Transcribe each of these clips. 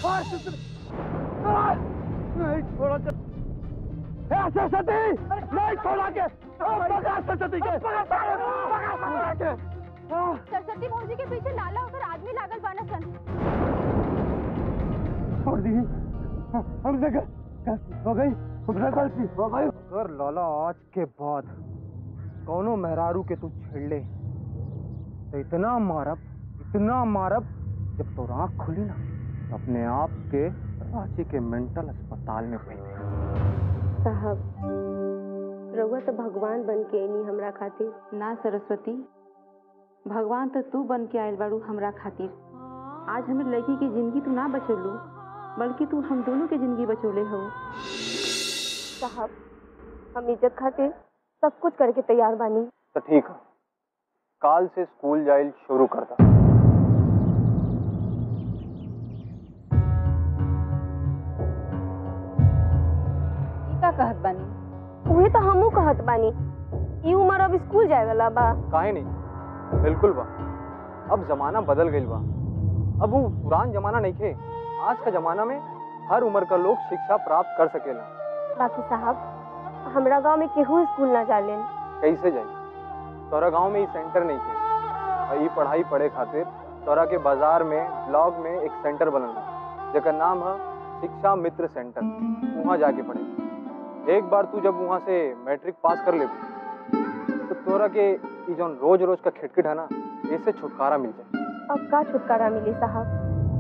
छोड़ सुसरी छोड़ नहीं छोड़ा के ए सरस्वती नहीं छोड़ा के पकड़ सरस्वती के पकड़ के सरस्वती भौजी के पीछे नाला होकर आदमी लागल बाना सन छोड़ दी हमसे गलती हो गई हमसे गलती हो गई कर लाला आज के बाद कौनो मेहरारू के तू छेड़ तो इतना मारब इतना मारब जब तो आँख खुली ना तो अपने आप के रांची के मेंटल अस्पताल में पड़ी साहब रउआ तो भगवान बन के अनी हमरा खातिर ना सरस्वती भगवान तो तू बन के आयल बाड़ू हमरा खातिर आज हमें लड़की की जिंदगी तू ना बचौलू बल्कि तू हम दोनों के जिंदगी बचौले हो साहब हम इज्जत खातिर सब कुछ करके तैयार बानी तो ठीक है काल से स्कूल जाइल शुरू करता ई का कहत बानी उहे तो हमहू कहत बानी ई उम्र अब स्कूल जाए वाला बा काहे नहीं बिल्कुल बा अब जमाना बदल गईल बा अब वो पुरान जमाना नहीं थे आज का जमाना में हर उम्र का लोग शिक्षा प्राप्त कर सकेला बाकी साहब हमरा गांव में केहू स्कूल ना जालेन कैसे जाई तोरा गांव में ई सेंटर नहीं थे और ई पढ़ाई पढ़े खातिर तोरा के बाजार में ब्लॉक में एक सेंटर बनल बा जेकर नाम है शिक्षा मित्र सेंटर वहाँ जाके पढ़े एक बार तू जब वहाँ से मैट्रिक पास कर ले तो तोरा के ई जौन रोज रोज का खिटखिट है ना इससे छुटकारा मिल जाए अब का छुटकारा मिली साहब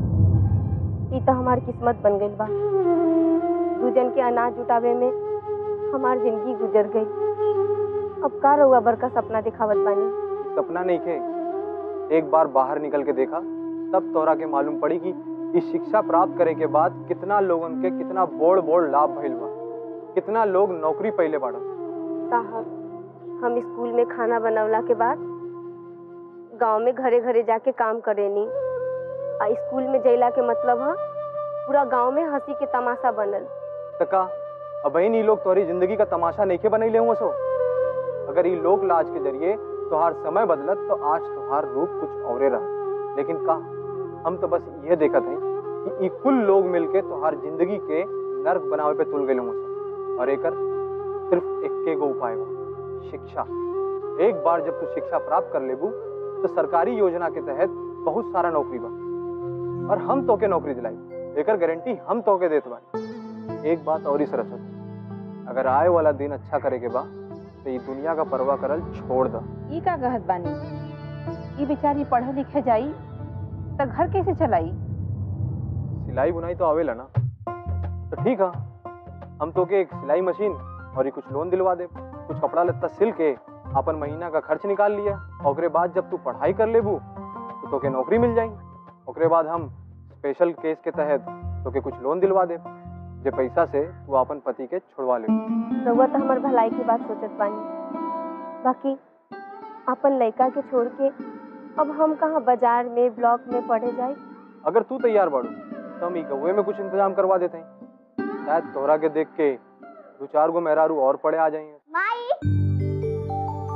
ई तो हमार किस्मत बन गईल बा दूजन के अनाज जुटावे में हमार जिंदगी गुजर गई अब का रहुआ बड़का सपना दिखावत बानी सपना नहीं खे एक बार बाहर निकल के देखा तब तोरा के मालूम पड़ी कि इस शिक्षा प्राप्त करे के बाद कितना लोगन के कितना बोड़ बोड़ लाभ भइल बा कितना लोग नौकरी पहले बाड़ा साहब हम स्कूल में खाना बनवला के बाद गांव में घरे घरे जाके काम करेनी आ स्कूल में जैला के मतलब है पूरा गांव में हंसी के तमाशा बनल तका अब इन लोग तोहरी जिंदगी का तमाशा नहीं के बनैले हुआ सो अगर ये लोग लाज के जरिए तोहार समय बदलत तो आज तोहार रूप कुछ औरे रहा लेकिन का हम तो बस ये देखत हैं कि ई कुल लोग मिलके तोहार जिंदगी के नर्क बनावे पे तुल गए हुआ सो और एकर सिर्फ इक्के गो उपाय बा शिक्षा एक बार जब तू शिक्षा प्राप्त कर लेबू तो सरकारी योजना के तहत बहुत सारा नौकरी बा और हम तोके नौकरी दिलाई एकर गारंटी हम तोके देत बानी एक बात और ही सरस्वती अगर आए वाला दिन अच्छा करे के बा तो ये दुनिया का परवाह करल छोड़ द ई का कहत बानी ई बेचारी पढ़े लिखे जाई तो घर कैसे चलाई सिलाई बुनाई तो आवेला ना तो ठीक है हम तो के एक सिलाई मशीन और ये कुछ लोन दिलवा दे कुछ कपड़ा लत्ता सिल के अपन महीना का खर्च निकाल लिया ओकरे बाद जब तू पढ़ाई कर लेबू तो तोके नौकरी मिल जाई ओकरे बाद हम स्पेशल केस के तहत तोके कुछ लोन दिलवा दे जे पैसा से तू अपन पति के छुड़वा ले रउआ तो हमार भलाई की बात सोचत बानी बाकी अपन लड़का के छोड़ के अब हम कहाँ बाजार में ब्लॉक में पढ़े जाए अगर तू तैयार बाड़ू तो हम ई गौए में कुछ इंतजाम करवा देते हैं शायद तोहरा के देख के दो चार गो मेहरारू और पड़े आ जाएंगे माई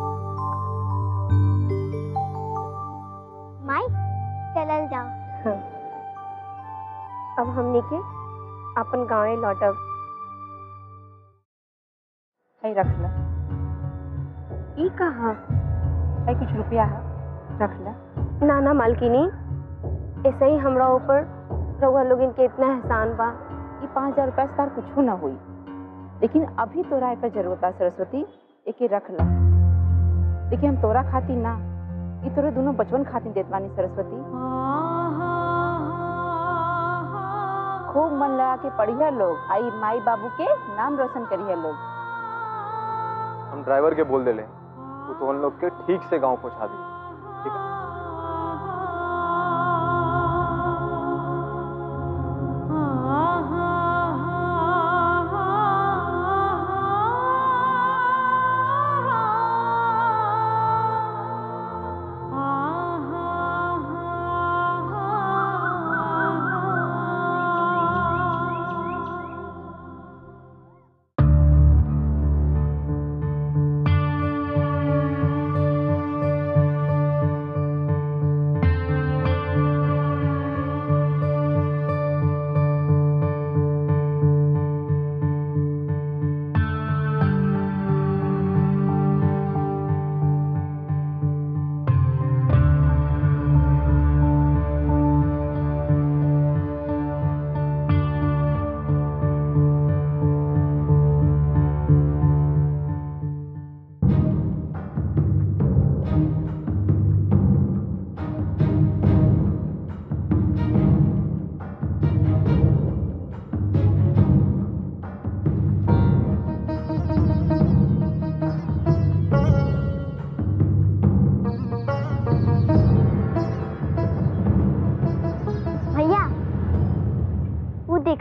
माई चलल जाओ हाँ। अब हमनी के अपन गाँवे लौटब है रख ला ई कहाँ है कुछ रुपया है रख ला ना ना मालकिनी ऐसे ही हमरा ऊपर रउआ लोगन के इतना एहसान बा ई पाँच हजार रुपया से तार कुछ ना हुई लेकिन अभी तोरा एकर जरूरत है सरस्वती एके रख ला लेकिन हम तोरा खातिर ना ई तोरे दोनों बचपन खातिर देत बानी सरस्वती खूब मन लगा के पढ़िया लोग आई माई बाबू के नाम रोशन करिए लोग हम ड्राइवर के बोल देले वो तो उन लोग के ठीक से गांव पहुंचा दी ठीक है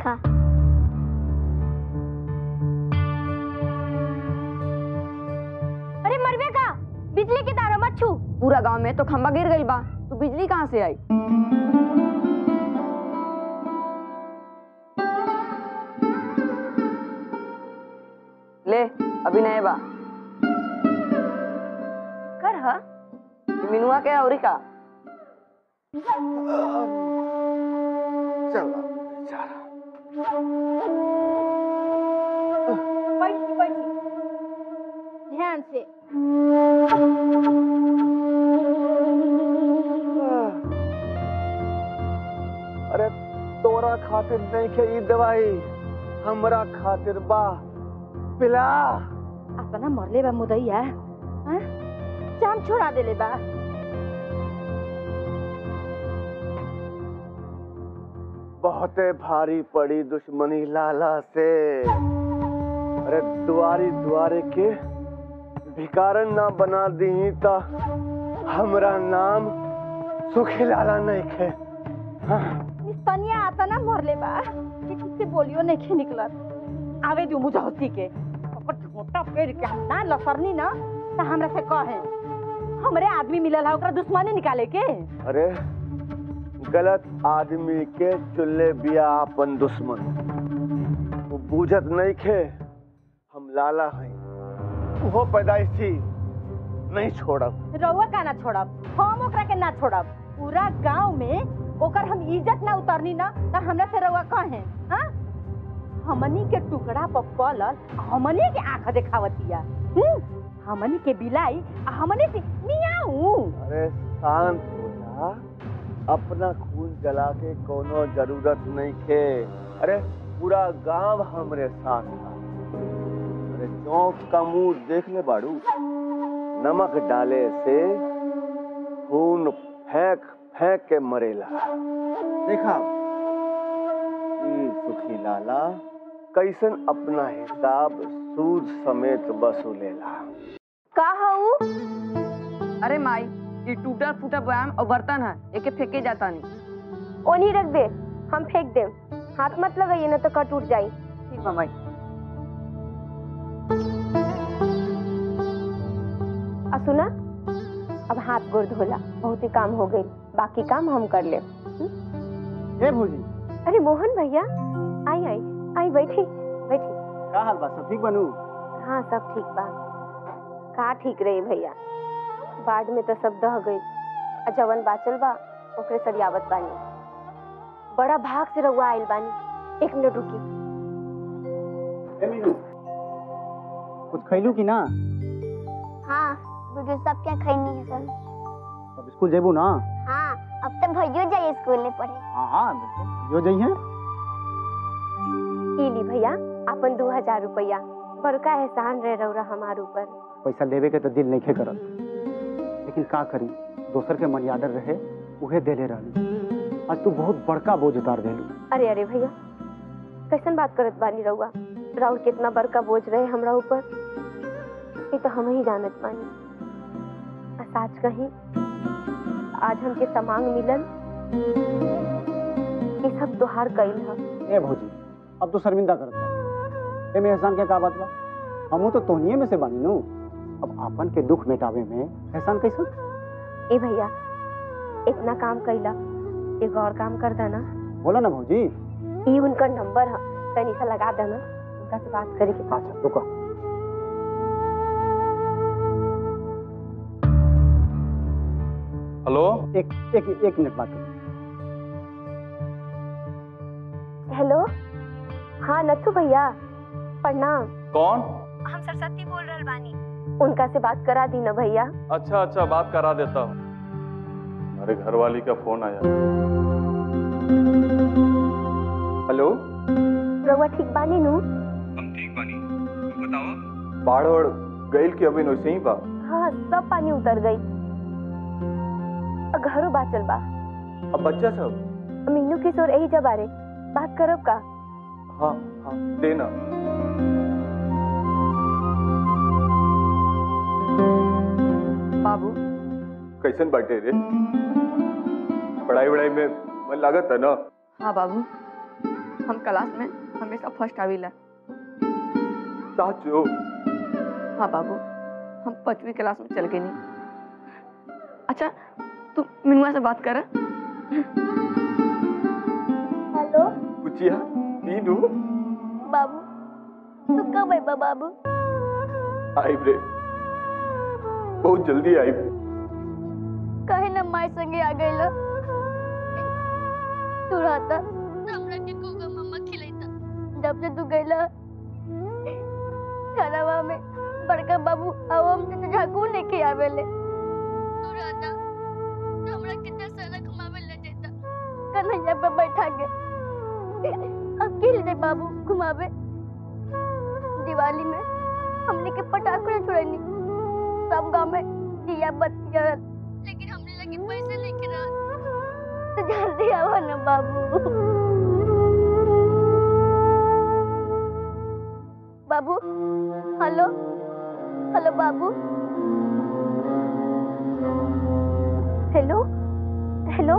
खा अरे मरवे का बिजली की तार मत छू पूरा गांव में तो खंबा गिर गई बा तो बिजली कहाँ से आई ले अभी नए बा कर ह मिनुआ के औरी का चला बेचारा बैठी बैठी ध्यान से अरे तोरा खातिर नहीं के ई दवाई हमरा खातिर बा पिला अपना मरले बा मुदैया हाँ? जाम छोड़ा देले बा बहुते भारी पड़ी दुश्मनी लाला से अरे दुआरी दुआरे के भिकारन ना बना दी ता हमरा नाम सुखी लाला नहीं खे हाँ। निस्तनिया आता ना मरले बा कि किसी बोलियो नहीं खे निकलत आवे दू मुझे होती के ओकर छोटा पेड़ के हम ना लसरनी ना त हमरा से कहे हमरे आदमी मिलल है ओकरा दुश्मनी निकाले के अरे गलत आदमी के चुल्ले बिया अपन दुश्मन वो बूझत नहीं खे हम लाला हैं वो पैदाइशी नहीं छोड़ब रउआ का ना छोड़ब हम ओकरा के ना छोड़ब पूरा गांव में ओकर हम इज्जत ना उतरनी ना त हमरा से रउआ कहे हाँ हमनी के टुकड़ा पर पलल हमनी के आंख देखावतिया हम्म? हमनी के बिलाई आ हमनी से मियाऊ अरे शांत हो जा अपना खून जला के कोनो जरूरत नहीं खे अरे पूरा गांव हमरे साथ था अरे चौक का मुंह देख ले बाड़ू नमक डाले से खून फेंक फेंक के मरेला देखा ई सुखी लाला कैसन अपना हिसाब सूद समेत वसूलेला का हऊ अरे माई ये टूटा फूटा बयाम और बर्तन है एके फेंके जाता नहीं ओनी रख दे हम फेंक देम हाथ मत लगाइए ना तो कट उठ जाई ठीक बा माई आ सुना अब हाथ गोड़ धोला बहुत ही काम हो गई बाकी काम हम कर ले ए भौजी अरे मोहन भैया आई आई आई बैठी बैठी का हाल बा सब ठीक बनू हाँ सब ठीक बा का ठीक रही भैया बाढ़ में तो सब दह गई आ जवन बाचल बा ओकरे सरियावत बानी बड़ा भाग से रउआ आइल बानी एक मिनट रुकी ए मीनू कुछ खैलू कि ना हाँ बुजुर्ग सब क्या खैनी है सर अब स्कूल जेबू ना हाँ अब तो भैया जाइए स्कूल में पढ़े हाँ हाँ बिल्कुल जो जइहे ई ली भैया अपन दो हजार रुपया बड़का एहसान रह रउरा हमार ऊपर पैसा लेवे के तो दिल नहीं करत लेकिन का करी दोसर के मर्यादा रहे उहे देले रहली आज तू बहुत बड़का बोझ उतार देलू अरे अरे भैया कैसन बात करत बानी रउआ राउर कितना बड़का बोझ रहे हमरा ऊपर ये तो हम ही जानत बानी आ साच कही आज हमके समांग मिलल ये सब तोहार कइल ह ए भौजी अब तो शर्मिंदा करत बा एमे एहसान के का बात बा हमहू तो तोहनिए में से बानी नु अब आपन के दुख मिटावे में एहसान कैसन ए भैया इतना काम कैला एगो और काम कर देना बोला ना भौजी ई उनका नंबर है तनी सा लगा देना उनका से बात करे के अच्छा रुको हेलो एक एक एक मिनट बात करो हेलो हाँ नथु भैया प्रणाम कौन हम सरस्वती बोल रहल बानी उनका से बात करा दी ना भैया अच्छा अच्छा बात करा देता हूँ अरे घरवाली का फोन आया हेलो रउआ ठीक बानी नु हम ठीक बानी तू बताओ बाढ़ और गईल की अभी वैसे ही बा हाँ सब पानी उतर गई अ, घरो बाचल बा अब बच्चा सब मीनू किशोर यही जब बारे बात करब का हाँ हाँ देना बाबू कैसन बाटे रे पढ़ाई वढ़ाई में मन लागत है ना हाँ बाबू हम क्लास में हमेशा फर्स्ट आविला साचो हाँ बाबू हम पांचवी क्लास में चल गए नहीं अच्छा तू मिनुआ से बात कर हेलो कुचिया मीनू बाबू तू कब आइबा बाबू आई रे बहुत जल्दी आई कहे ना माई संगे आ गइला तू रहता हमरा के कोगा मम्मा खिलैता जब से तू गइला खराबा में बड़का बाबू अब हम से झाकू लेके आवेले तू रहता तो हमरा कितना सारा घुमावे ले जाता कन्हैया पे बैठा के अकेले दे बाबू घुमावे दिवाली में हमने के पटाखे छुड़नी सब गांव में दिया बत्ती जलल लेकिन हमने लगे पैसे लेके रहा तो जल्दी आओ ना बाबू बाबू हेलो हेलो बाबू हेलो हेलो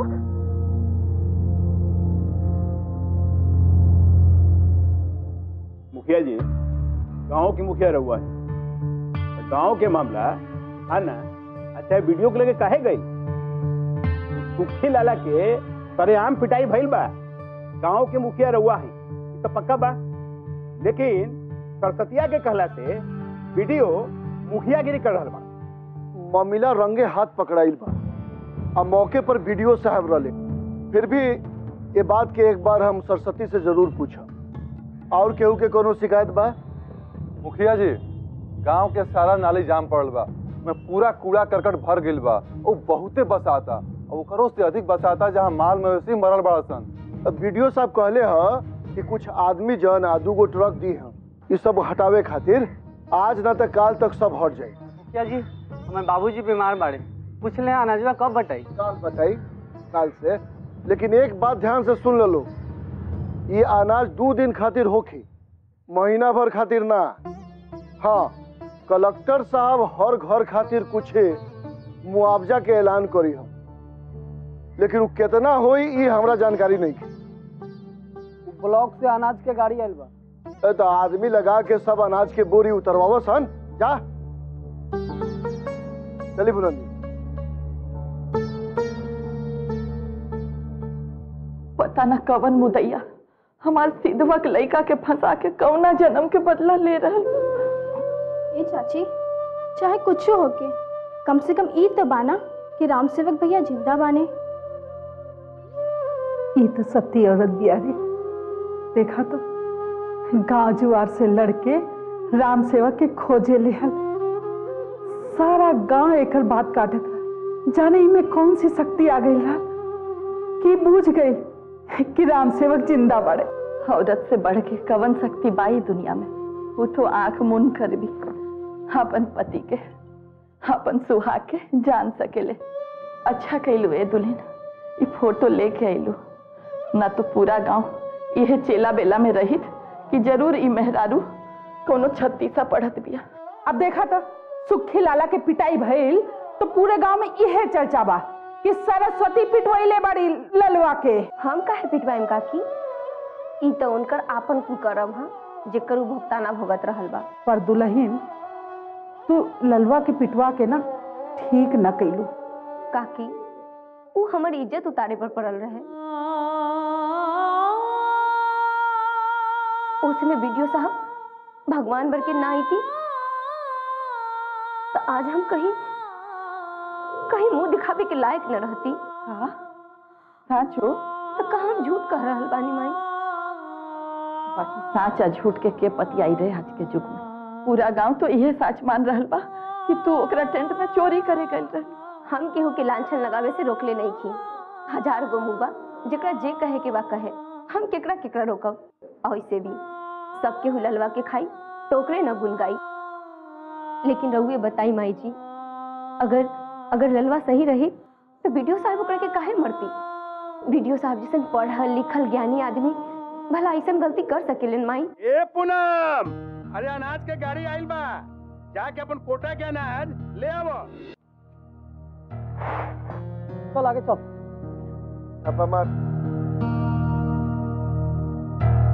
मुखिया जी गांव की मुखिया रहुआ है तो गांव के मामला है ना अच्छा वीडियो के लगे काहे गई सुखी लाला के सरेआम पिटाई भइल बा गांव के मुखिया रहुआ है ई तो पक्का बा लेकिन सरसतिया के कहला से वीडियो मुखियागिरी कर रहल बा ममिला रंगे हाथ पकड़ाइल बा आ मौके पर वीडियो साहब रहले फिर भी ये बात के एक बार हम सरस्वती से जरूर पूछब और केहू के कोनो शिकायत बा मुखिया जी गांव के सारा नाली जाम पड़ल बा में पूरा कूड़ा करकट भर गइल बा वो बहुते बस आता और ओकरो से अधिक बस आता जहाँ माल मवेशी मरल बड़ा सन अब वीडियो साहब कहले ह कि कुछ आदमी जन आ दूगो ट्रक दी हैं ये सब हटावे खातिर आज ना तक काल तक सब हट जाए मुखिया जी हमारे बाबूजी बीमार बाड़े पूछ ले अनाजवा कब बटाई काल बताई काल से लेकिन एक बात ध्यान से सुन लो ये अनाज दो दिन खातिर होखी महीना भर खातिर ना हाँ कलेक्टर साहब हर घर खातिर कुछ मुआवजा के ऐलान करी हम लेकिन वो कितना होई ये हमरा जानकारी नहीं है ब्लॉक से अनाज के गाड़ी आयल बा ए तो आदमी लगा के सब अनाज के बोरी उतरवावो सन जा चली बुलंदी पता न कवन मुदैया हमार सीधवा के लड़का के फंसा के कौना जन्म के बदला ले रहल ए चाची चाहे कुछ होके कम से कम ई तो बाना कि राम सेवक भैया जिंदा बाने ई तो सत्य औरत बिया रे देखा तो गांव जुआर से लड़के राम सेवक के खोजे लेहल सारा गांव एकर बात काटत रहा जाने ई में कौन सी शक्ति आ गई रहा कि बूझ गई कि राम सेवक जिंदा बड़े औरत से बढ़ के कवन शक्ति बाई दुनिया में वो तो आंख मुन कर भी अपन पति के अपन सुहाग के जान सकेले अच्छा कैलू ए दुल्हन ई फोटो लेके आइलू ना तो पूरा गांव यह चेला बेला में रहित कि जरूर ई मेहरारू कोनो छत्तीसा पढ़त बिया अब देखा तो सुखी लाला के पिटाई भइल तो पूरे गांव में इहे चर्चा बा कि सरस्वती पिटवैले बड़ी ललवा के हम काहे पिटवाइम काकी ई तो उनकर आपन कुकर्म हा जेकर उ भुगताना भुगत रहल बा पर दुल्हन तू ललवा के पिटवा के ना ठीक न कैलू काकी उ हमर इज्जत उतारे पर पड़ल रहे उसमें वीडियो साहब भगवान भर के ना आई थी तो आज हम कहीं कहीं मुंह दिखावे के लायक न रहती हाँ साचो तो कहा हम झूठ कह रहल बानी माई बाकी साच आ झूठ के के पतियाई रहे आज के युग में पूरा गांव तो इहे साच मान रहल बा कि तू ओकरा टेंट में चोरी करे गइल रह हम केहू के लांछन लगावे से रोकले नहीं की हजार गो मुँह बा जेकरा जे कहे के बा कहे हम केकरा केकरा रोकब और ऐसे भी सब केहू ललवा के खाई टोकरे न गुन गाई लेकिन रहुए बताई माई जी अगर अगर ललवा सही रही तो वीडियो साहब ओकरा के काहे मरती वीडियो साहब जैसन पढ़ल लिखल ज्ञानी आदमी भला ऐसन गलती कर सकेलन माई ए पूनम अरे अनाज के गाड़ी आइल बा जाके अपन कोटा के अनाज ले आवो चल आगे चल छापा मार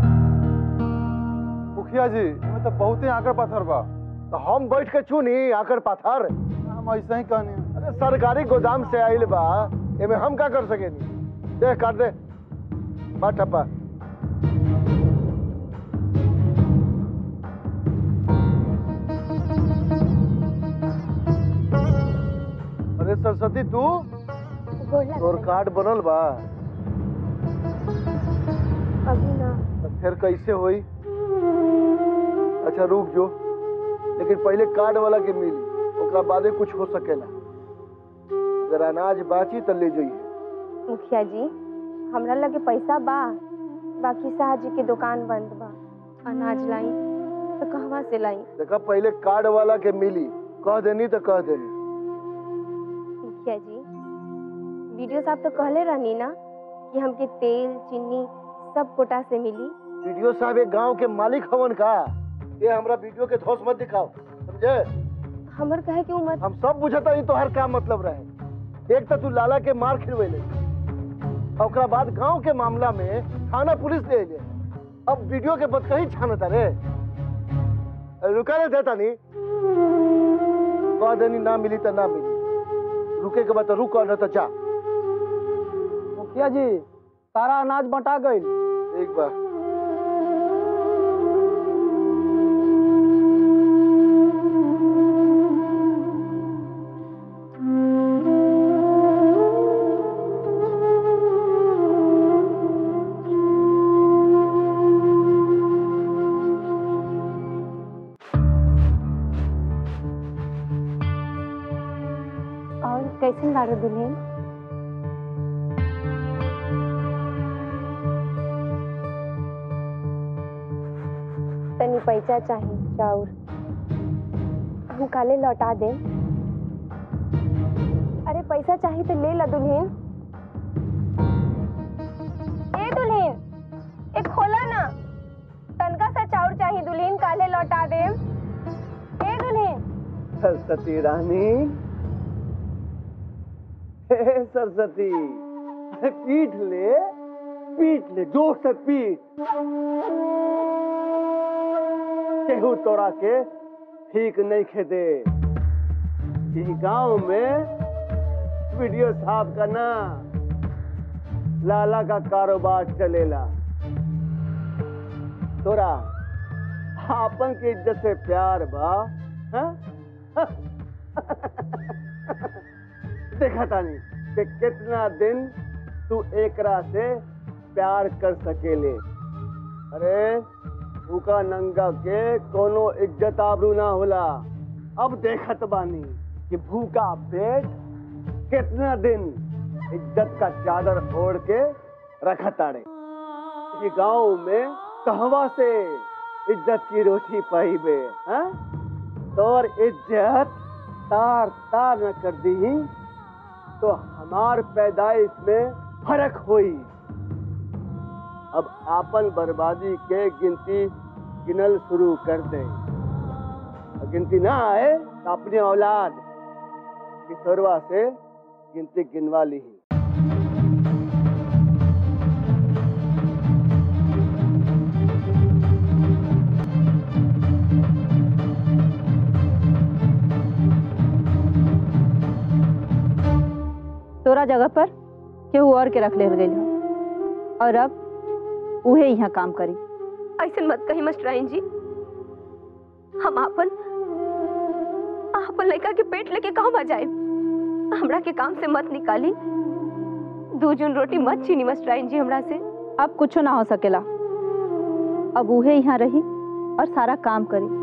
मुखिया जी मैं तो बहुते आकर पत्थर बा तो हम बैठ के चुनी आकर पाथर हम ऐसा ही कहनी अरे सरकारी गोदाम से आइल बा एमे हम का कर सकेनी देख काट दे बा ठप्पा अरे सरस्वती तू तोर कार्ड बनल बा अभी ना तो फिर कैसे होई अच्छा रुक जो लेकिन पहले कार्ड वाला के मिली ओकरा बादे कुछ हो सकेला अगर अनाज बाची तो ले जाइए मुखिया जी हमरा लगे पैसा बा बाकी शाह जी के दुकान बंद बा अनाज लाई तो कहवा से लाई देखा पहले कार्ड वाला के मिली कह देनी तो कह देनी मुखिया जी वीडियो साहब तो कहले रहनी ना कि हमके तेल चीनी सब कोटा से मिली वीडियो साहब एक गांव के मालिक हवन का ये हमरा वीडियो के धोस मत दिखाओ समझे हमर कहे कि उमर हम सब बुझता ही तो हर का मतलब रहे एक तो तू लाला के मार खिलवेले और ओकरा बाद गांव के मामला में थाना पुलिस ले ले अब वीडियो के बद कहीं छानता रे अरे रुका रे देता नहीं कह देनी ना मिली तो ना मिली रुके के बाद तो रुक न तो जा मुखिया जी सारा अनाज बंटा गई एक बार और कैसन बारो दुल्हन तनी पैसा चाहिए चाउर हम काले लौटा दे अरे पैसा चाहिए तो ले ला दुल्हन ए दुल्हन एक खोला ना तनका सा चाउर चाहिए दुल्हन काले लौटा दे ए दुल्हन सरस्वती रानी हे सरस्वती अरे पीट ले पीट ले जोर से पीट केहू तोरा के ठीक नहीं खेदे इस गांव में वीडियो साहब का ना लाला का कारोबार चलेला तोरा आपन की इज्जत से प्यार बा हाँ? देखा तानी कि कितना दिन तू एकरा से प्यार कर सकेले अरे भूखा नंगा के कोनो इज्जत आबरू ना होला अब देखत बानी कि भूखा पेट कितना दिन इज्जत का चादर ओढ़ के रखत आड़े ये गांव में कहवा से इज्जत की रोटी पाई बे हाँ? तोर इज्जत तार तार न कर दी तो हमार पैदाइश में फर्क हुई अब आपन बर्बादी के गिनती गिनल शुरू कर दे और गिनती ना आए तो अपनी औलाद किशोरवा से गिनती गिनवा ली तोरा जगह पर केहू और के रख ले गई और अब उहे यहाँ काम करी ऐसे मत कही मस्टराइन जी हम आपन आपन लड़का के पेट लेके कहवा जाए हमरा के काम से मत निकाली दू जून रोटी मत छीनी मस्टराइन जी हमरा से अब कुछ ना हो सकेला अब उहे यहाँ रही और सारा काम करी